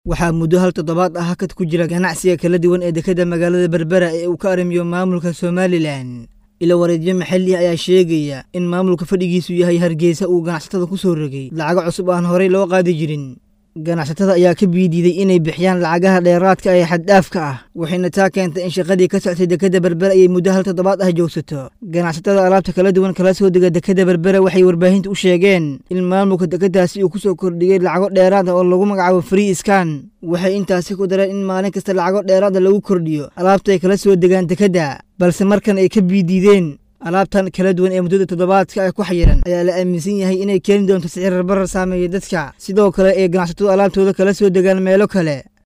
waxaa muddo hal toddobaad ah hakad ku jira ganacsiga kala duwan ee dekedda magaalada berbera ee uu ka arrimiyo maamulka somalilan ila wareedyo maxalli ayaa sheegaya in maamulka fadhigiisu yahay hargeysa uu ganacsatada ku soo rogay lacago cusub aan horey loo qaadi jirin ganacsatada ayaa ka biidiiday inay bixiyaan lacagaha dheeraadka ee xaddhaafka ah waxayna taa keentay in shaqadii ka soctay dekedda berbera ayay muddo hal toddobaad ah joogsato ganacsatada alaabta kala duwan kala soo dega dekedda berbera waxay warbaahinta u sheegeen in maamulka dekeddaasi uu ku soo kordhiyey lacago dheeraad ah oo lagu magacaabo free skan waxay intaasi ku dareen in maalin kasta lacago dheeraada lagu kordhiyo alaabta ay kala soo degaan dekedda balse markan ay ka biidiideen alaabtan kala duwan ee muddada toddobaadka ah ku xayiran ayaa la aaminsan yahay inay keeni doonto sicir barar saameeya dadka sidoo kale ee ganacsatadu alaabtooda kala soo degaan meelo kale